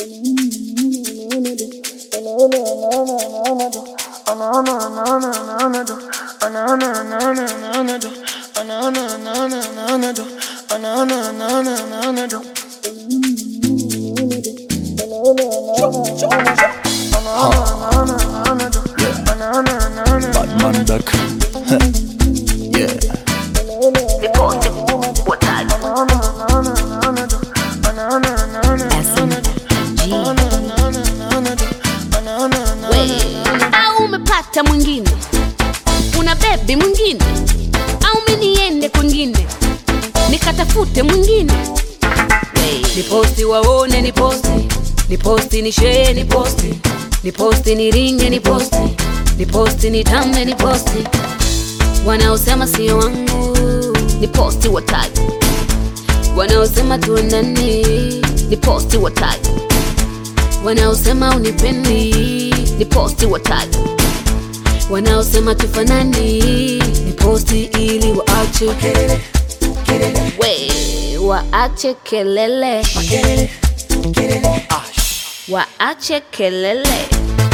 Batman back. yeah. au umepata mwingine una bebi mwingine au mi niende kwingine nikatafute mwingine ni posti waone ni posti ni posti ni shee ni posti ni posti ni ringe ni posti ni posti ni tambe ni posti wanaosema sio wangu ni posti wataji wanaosema tuendani ni posti wataji wanaosema unipendi ni posti wataji wanaosema tufanani ni posti ili waache we waache kelele waache kelele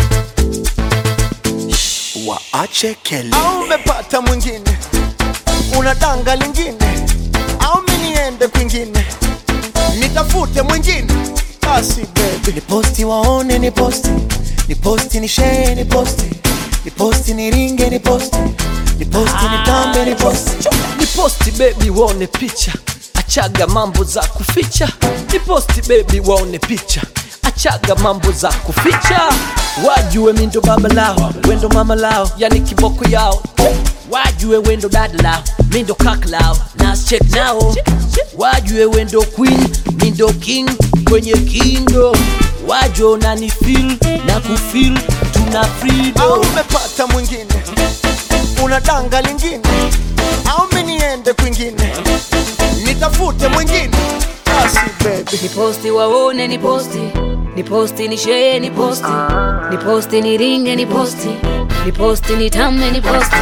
Waache kelele. au umepata mwingine una danga lingine au mi niende kwingine nitafute mwingine basi bebi ni posti waone ni posti ni posti ni shee ni posti ni posti ni ringe ni posti ni posti ni tambe ni posti ni posti bebi waone picha achaga mambo za kuficha ni posti bebi waone picha achaga mambo za kuficha wajue mindo baba lao wendo mama lao yani kiboko yao wajue wendo dada lao mindo kaka lao nas check nao wajue wendo queen mindo king kwenye kindo wajue nani feel na kufil tuna au freedom umepata mwingine una danga lingine au mi niende kwingine nitafute mwingine basi bebi ni posti waone ni posti ni posti ni shee ni posti ni posti ni ringe ni posti ni posti ni tambe ni posti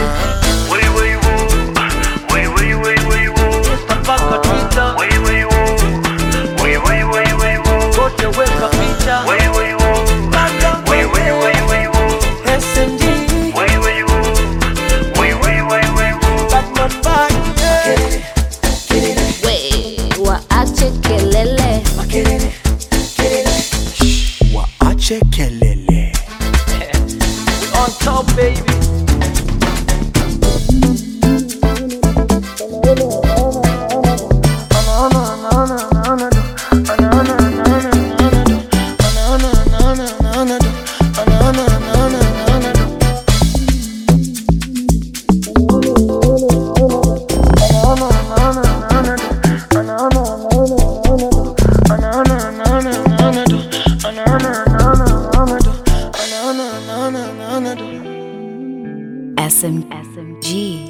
mpaka Twitter wote weka picha SMG Batman bag yeah. we waache kelele Waache kelele. on top baby SM, SMG.